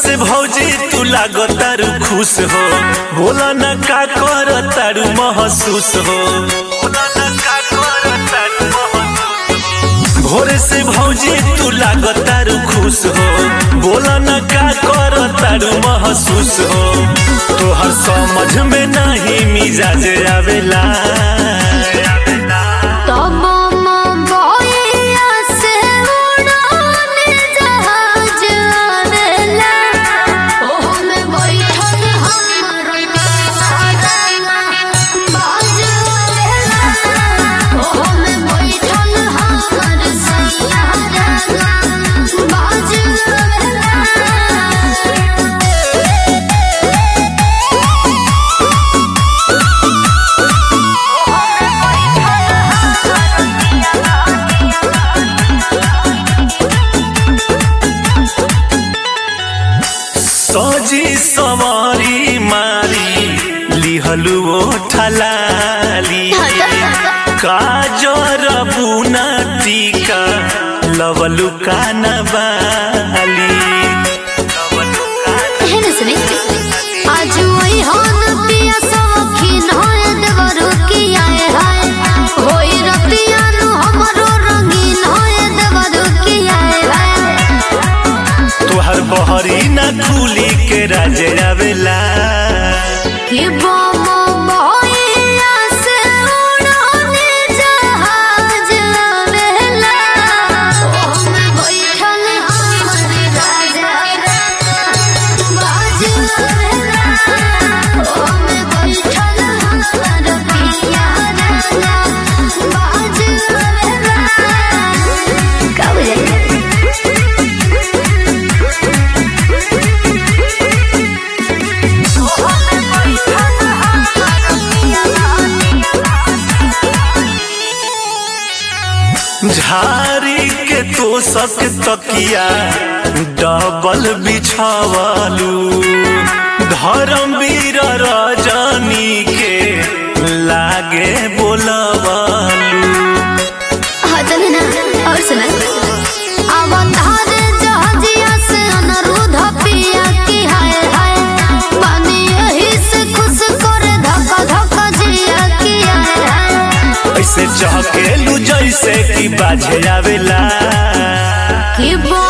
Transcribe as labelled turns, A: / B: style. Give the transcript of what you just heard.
A: से भौजी तू लागो तारू खुश हो बोला न का कर तारू महसूस हो बोला न का कर तारू महसूस हो। भोरे से भौजी तू लागो तारू खुश हो बोला न का कर तारू महसूस हो तोहर समझ में नहीं मिजाज आवेला
B: तब मोबाइया से उड़ाने जहाज आवेला ओमे बैठल हमर साजना बाज आवेला ओमे बैठल हमर साजना बाज आवेला
A: सजी सवारी मारी लिहलु ओ ठलाली काजर बुना टीका लवलु कानबाली
B: हेन सुने आज वही हन पिया सखीन होए देवरु की आए हाय होई रतिया नु हमरो रंगीन होए देवरु की आए हाय
A: तोहर बहरी ना खुली के राजे आवेला
B: कि बम बहिया से उड़ाने जहाज आवेला ओमे बैठल हमर राजा बाज आवेला ओमे बैठल हमर पिया राजा बाज आवेला का बुझाइए
A: झारी के तो सक तकिया डबल बिछावालू धर्मवीर रजनी के लागे बोलवालू
B: हजन ना और सुना अवतार जहाजिया से अनुरोध पिया की हाय हाय पानी यही से खुश कर धक्का धक्का जिया की हाय हाय
A: ऐसे चहकेलू जैसे कि बाजे आवेला
B: कि वो